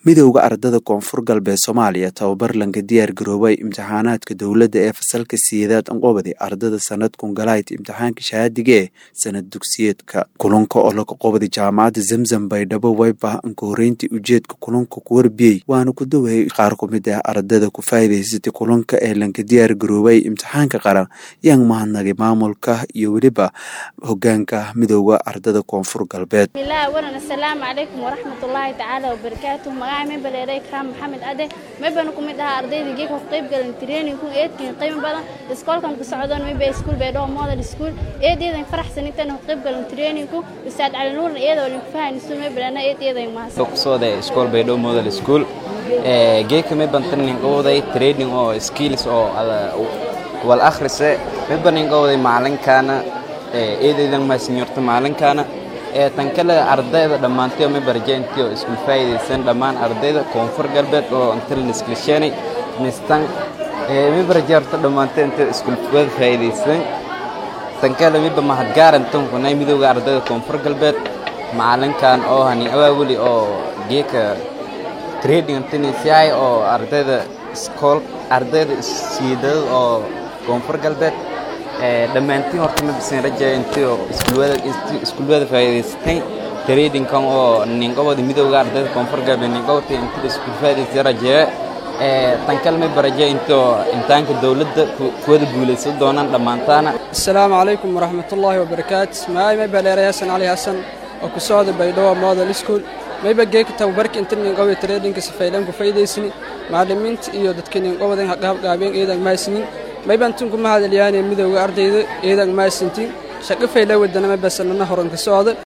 midowda ardada koonfur galbeed soomaaliya tababar lanka diyaar garoobay imtixaanaadka dowladda ee fasalka sideedaad anqobadi ardada sanadkun galayd imtixaanka shahaadige sanad dugsiyeedka kulanka oo laga qobadi jaamacadda zamzam baydhabo wayba anka horeyntii ujeedka kulanka ku warbiyey waana ku dawayay qaar ku mid ah ardada ku faa'iidaysatay kulanka ee lanka diyaar garoobay imtixaanka qaran yaan mahadnagay maamulka iyo weliba hogaanka midowda ardada koonfur galbeed asalaamu calaykum waraxmatullaahi tacaala wabarakaatu magaca mebaleeray kraam maxamed ade mebanu ku mid ahaa ardayda geeka ku qayb galan trainingku eedkin qiimo badan iskoolkan ku socdoon mebe iskuul baydhabo model school eedeedan faraxsanitan ku qayb galan trainingku ustaad cali nuurna iyadoo linku fahanisto mebalana eed eedan mahadsan kusooday iskool baydhabo model school geeka meban training qowday training oo skills oo wal akhrise mebanin qowday macalinkaana eedeedan maasinyorta macalinkaana ee tan kale ardayda dhammaantiyo ma barjeentiyo isku faa'iidaysan dhammaan ardayda koonfur galbeed oo inta la iskilsheenay mistan ma barjeerto dhammaantiyo inta isku wada faa'iidaysan tan kale miba mahadgaarantan kunay midowga ardayda koonfur galbeed macalinkan oo hani awaaweli oo geeka trading tinisiyahay oo ardayda iskool ardayda siidada oo koonfur galbeed dhammaantiin horta ma bisan rajaya intio iskuulwada faa'iidaysatay tradingkan oo ninqobada midowga ardayda koonfur galbeed ninqobata inta iskuul faa'iidaysatay rajaya tan kale ma barajaya intoo imtixaanka dowladda kuwada guulaysan doonaan dhammaantaana asalaamu calaykum waraxmatullaahi wabarakaatu magacay may baleeray xasan cali xasan oo ku socda baydhabo model school mayba geeka tababarka inta ninqobada tradingka sifaylan ku faa'iidaysani macallimiinta iyo dadka ninqobadan haqaabgaabeen eedan mahaysnin maybantin kuma hadalyaane midowga ardayda eedan maasintin shaqo fayla wadana ma basanana horanka socda